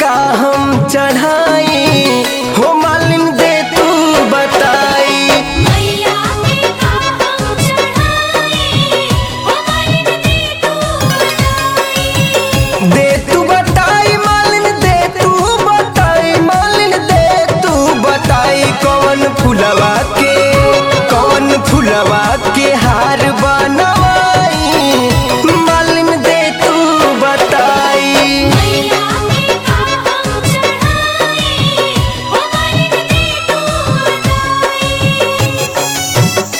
का हम चढ़ाई हो मालिन दे तू बताई मैया के का हम चढ़ाई हो मालिन दे तू बताई दे तू बताई मालिन दे तू बताई मालिन दे तू बताई कौन फुलवा के कौन फुलवा के हार बनवाई मालिन दे तू बताई मैया के का हम चढ़ाई हो मालिन दे तू बताई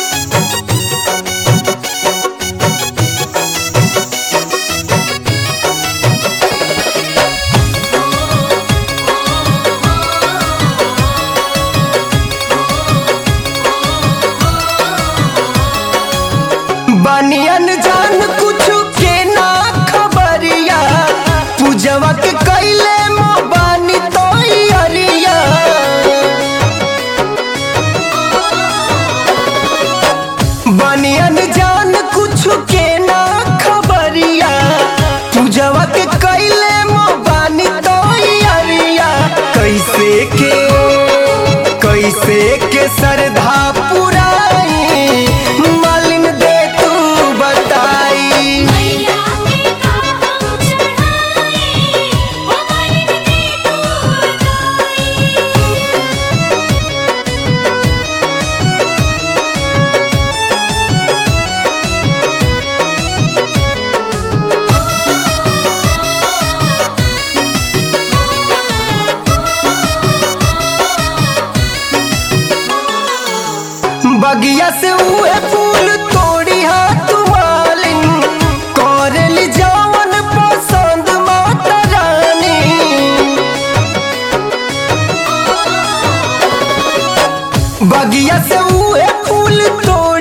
बनियन जान कुछ के ना खबरिया पूजवा के कैले माँ बानी तो अरिया बनियन जान कुछ के ना खबरिया पूजवा के कैले माँ बानी तो अरिया कैसे के कैसे के श्रद्धा पुराई मालिन दे तू बताई मैया के का हम चढ़ाई हो मालिन दे तू बताई बगिया से उहे फूल तोड़ी हाथ मालिन करली जवन पसंद माता रानी बगिया से उहे फूल तोड़ी